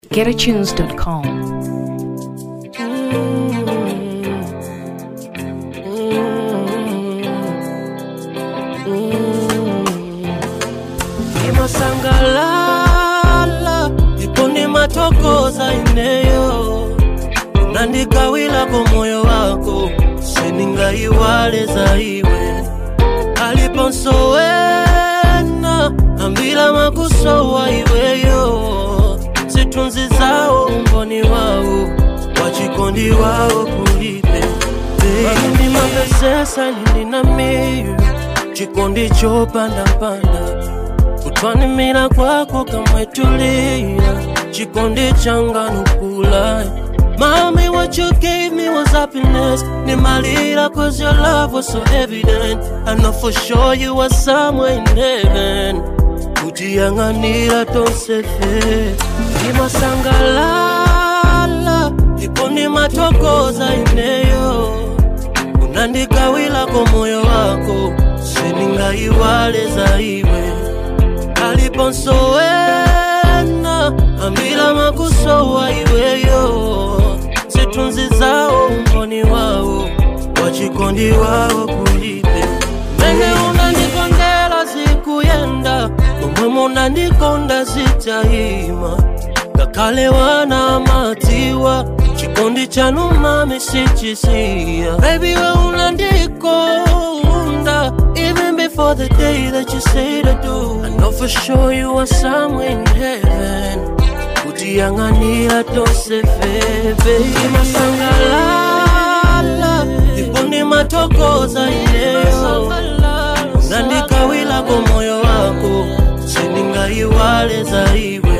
getatunes.com. imasangalala iponi matokoza ineyo nandikawilako moyo wako seningaiwale za iwe aliponsowena ambila makusowa iweyo zitunzi zawo umboni wawo wachikondi wawo kulipe baimbi mapesesa nininamiyu chikondi chopandapanda kutwanimira kwako kamwetulia chikondi changanukula Mommy, what you gave me was happiness. Nimalira cause your love was so evident. I know for sure you were somewhere in heaven. Kujianganira tonsefe. Imasangalala. Iponi matokoza ineyo. Unandikawila kwa moyo wako. Seningaiwale za iwe. Aliponsowena. Ambila makusowa iweyo zitunzi zawo umboni wawo wachikondi wawo kulipe mene unandikondela zikuyenda omwe munandikonda zitayima ngakhale wana matiwa chikondi chanu mami sichisiya baby we unandikonda even before the day that you say to do I know for sure you are somewhere in heaven kutiyanganira tosefebe imasangalala iponi matokoza ineyo nandikawilako moyo wako seningaiwale za iwe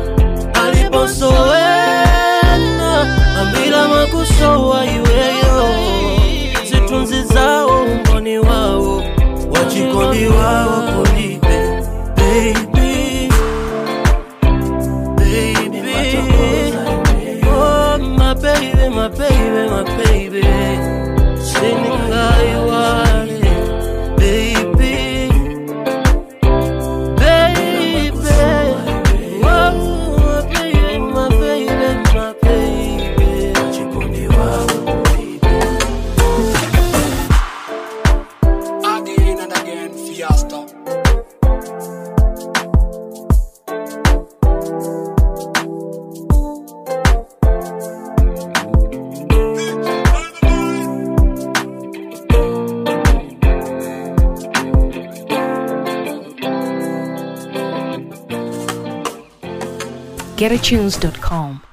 aliposowena ambila makusowa iweyo zitunzi zawo umboni wawo wachikondi wawo kulipe baby baby. Oh, my baby, my baby, my baby. Singing I want it, baby. Baby. Oh, my baby, my baby, my baby. Chikondi wangu, baby. Again and again, Fiesta. getatunes.com.